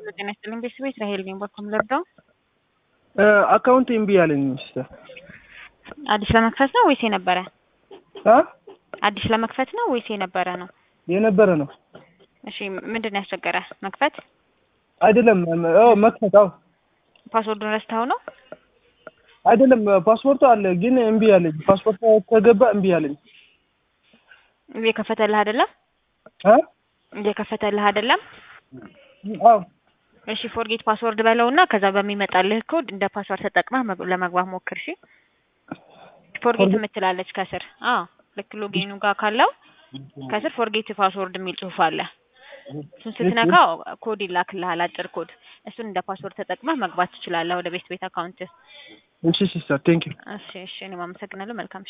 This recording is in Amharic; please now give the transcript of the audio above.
ጤና ይስጥልኝ ቤተሰቦች ራሄል ነኝ። በኩም ልርዳው? አካውንት እምቢ አለኝ ሲስተር። አዲስ ለመክፈት ነው ወይስ የነበረ? አ አዲስ ለመክፈት ነው ወይስ የነበረ ነው? የነበረ ነው እሺ ምንድን ነው ያስቸገረ? መክፈት አይደለም። አዎ መክፈት። አዎ ፓስወርዱን ረስተኸው ነው? አይደለም ፓስፖርቱ አለ ግን እምቢ አለኝ። ፓስፖርት ከገባ እምቢ አለኝ። እየከፈተልህ አይደለም? አ እየከፈተልህ አይደለም? አዎ እሺ ፎርጌት ፓስወርድ በለውና ከዛ በሚመጣልህ ኮድ እንደ ፓስወርድ ተጠቅመህ መግ- ለመግባት ሞክር። እሺ ፎርጌት ፎርጌት- የምትላለች ከስር። አዎ ልክ ሎጊኑ ጋር ካለው ከስር ፎርጌት ፓስወርድ የሚል ጽሑፍ አለ። እሱን ስትነካው ኮድ ይላክልሃል፣ አጭር ኮድ። እሱን እንደ ፓስወርድ ተጠቅመህ መግባት ትችላለህ ወደ ቤት ቤት አካውንት። እሺ ሲስተር ቴንክ ዩ እሺ እሺ፣ እኔም አመሰግናለሁ። መልካም